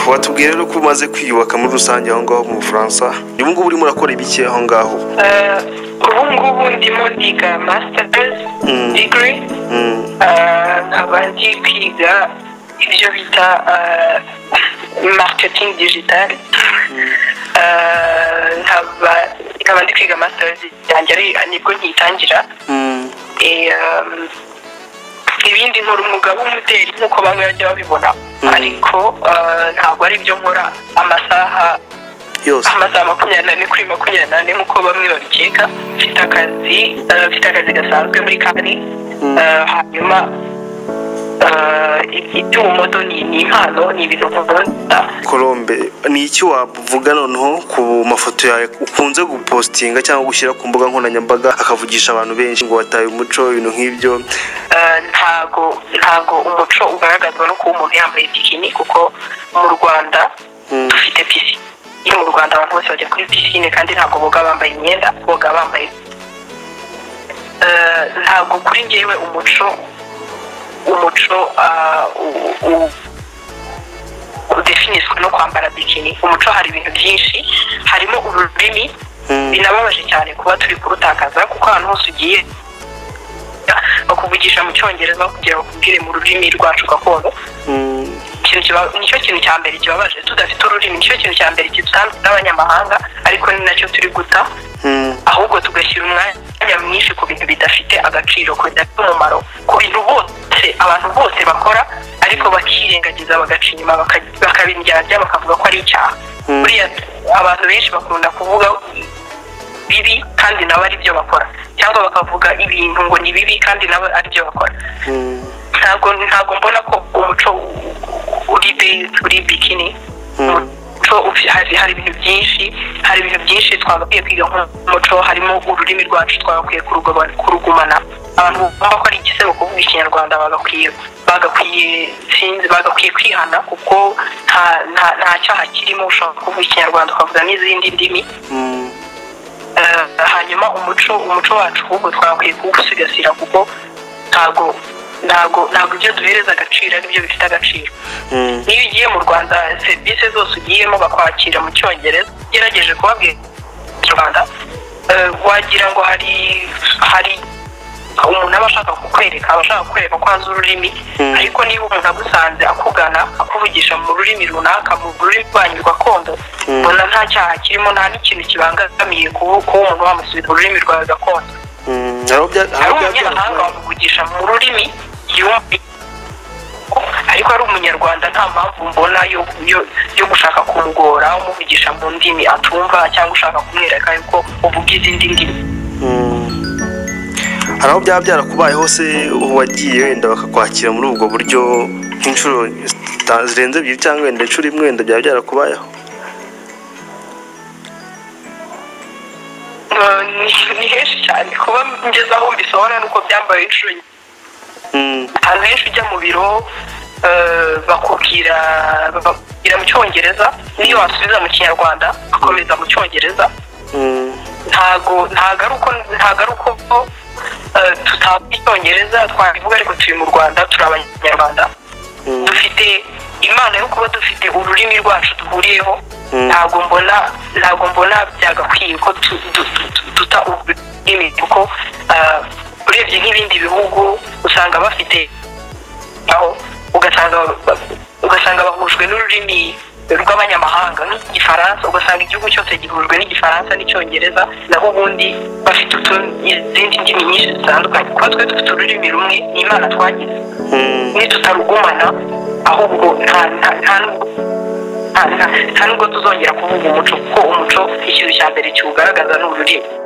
watubwira rero ko umaze kwiyubaka muri rusange aho ngaho mu bufaransa ubu ngubu urimo urakora ibiki aho ngaho ubu ngubu ndimo ndiga masitazi digiri nkaba ndi kwiga ibyo bita mariketingi digitari nkaba ndi kwiga masitazi yanjye nibwo nkiyitangira ibindi nkora umwuga w'umuderi nk'uko bamwe bajya babibona ariko ntabwo ari byo nkora amasaha yose amasaha makumyabiri n'ane kuri makumyabiri n'ane nk'uko bamwe babikeka mfite akazi eh, mfite akazi gasanzwe muri kani Eh, hanyuma eh, iby'ubumodo ni ni impano ni ibintu nkunda Colombe ni iki wavuga noneho ku mafoto yawe ukunze gupostinga cyangwa gushyira ku mbuga nkoranyambaga akavugisha abantu benshi ngo wataye umuco ibintu nk'ibyo Eh, ntago ntago umuco ugaragazwa no kuba umuntu yambaye bikini kuko mu rwanda Mm. dufite pisine iyo mu rwanda abantu bose bajya kuri pisine kandi ntabwo boga bambaye imyenda boga bambaye Eh, ntabwo kuri njyewe umuco umuco ah, u- u- udefiniswe no kwambara bikini umuco hari ibintu byinshi harimo ururimi Mm. binababaje cyane kuba turi kurutakaza kuko ahantu hose ugiye bakuvugisha mu cyongereza kugira bakubwire mu rurimi rwacu gakondo Mm, ikintu kiba- nicyo kintu cya mbere kibabaje tudafite ururimi nicyo kintu cya mbere kidutandukanya n'abanyamahanga ariko ni nacyo turi guta mm, ahubwo tugashyira umwanya mwinshi ku bintu bidafite agaciro ku bidafite umumaro ku bintu bose abantu bose bakora ariko bakirengagiza bagaca inyuma baka- bakabindyarya bakavuga ko ari icyaha Mm. buriya abantu benshi bakunda kuvuga bibi kandi nabo ari byo bakora cyangwa bakavuga ibintu ngo ni bibi kandi nabo ari byo bakora mm, ntabwo ntabwo mbona ko umuco uri based kuri bikini Mm. umuco ufi- hari hari ibintu byinshi hari ibintu byinshi twagakwiye kwiga nk'umuco harimo ururimi rwacu twagakwiye kurugaba- kurugumana abantu bumva ko ari igisebo kuvuga ikinyarwanda bagakwiye bagakwiye sinzi bagakwiye kwihana kuko nta nta- nta cyaha kirimo ushobora kuvuga ikinyarwanda ukavuga n'izindi ndimi mm. Eh, hanyuma umuco umuco wacu ahubwo twakwiye kuwusigasira kuko ntago ntago ntago ibyo duhereza agaciro ari byo bifite agaciro Mm. niyo ugiye mu rwanda serivisi zose ugiyemo bakwakira mu cyongereza ugerageje kubabwira ikinyarwanda eh, wagira ngo hari hari umuntu aba ashaka kukwereka aba ashaka kukwereka ko azi ururimi Mm. ariko niba umuntu agusanze akugana akuvugisha mu rurimi runaka mu rurimi rwanyu gakondo Mm. mbona nta cyaha kirimo nta n'ikintu kibangamiye kuba kuba umuntu wamusubiza mu rurimi rwawe gakondo Mm, hari aho bya- hari hari aho bya- umunyamahanga wamuvugisha mu rurimi yumva ariko ari umunyarwanda nta mpamvu mbona yo yo- yo gushaka kumugora umuvugisha mu ndimi atumva cyangwa ushaka kumwereka yuko uvuga izindi ndimi Mm. hari aho byaba byarakubaye hose wagiye wenda bakakwakira muri ubwo buryo nk'inshuro zita- zirenze ebyiri cyangwa wenda inshuro imwe wenda byaba byarakubayeho Eh, ni- ni henshi cyane kuba ngeze aho mbisohora nuko byambaye inshuro nyinshi Mm, ahantu henshi ujya mu biro eh, bakubwira bakubwira mu cyongereza niyo wasubiza mu kinyarwanda akomeza mu cyongereza mm, ntago ntago ari uko ntago ari uko eh, tutavuga icyongereza twabivuga ariko turi mu rwanda turi abanyarwanda mm, dufite imana yo kuba dufite ururimi rwacu duhuriyeho Mm. ntago mbona ntago mbona byagakwiye ko tu- du- du- du- duta ururimi kuko eh, urebye nk'ibindi bihugu usanga bafite aho ugasanga ugasanga bahujwe n'ururimi rw'abanyamahanga nk'igifaransa ugasanga igihugu cyose gihujwe n'igifaransa n'icyongereza naho ubundi bafite utu- izindi ndimi nyinshi zitandukanye kuba twe dufite ururimi rumwe ni imana twagize mm, nitutarugumana ahubwo nta nta- nta nubwo- nta- nta- nta nubwo tuzongera kuvuga umuco kuko umuco ikintu cya mbere kiwugaragaza ni ururimi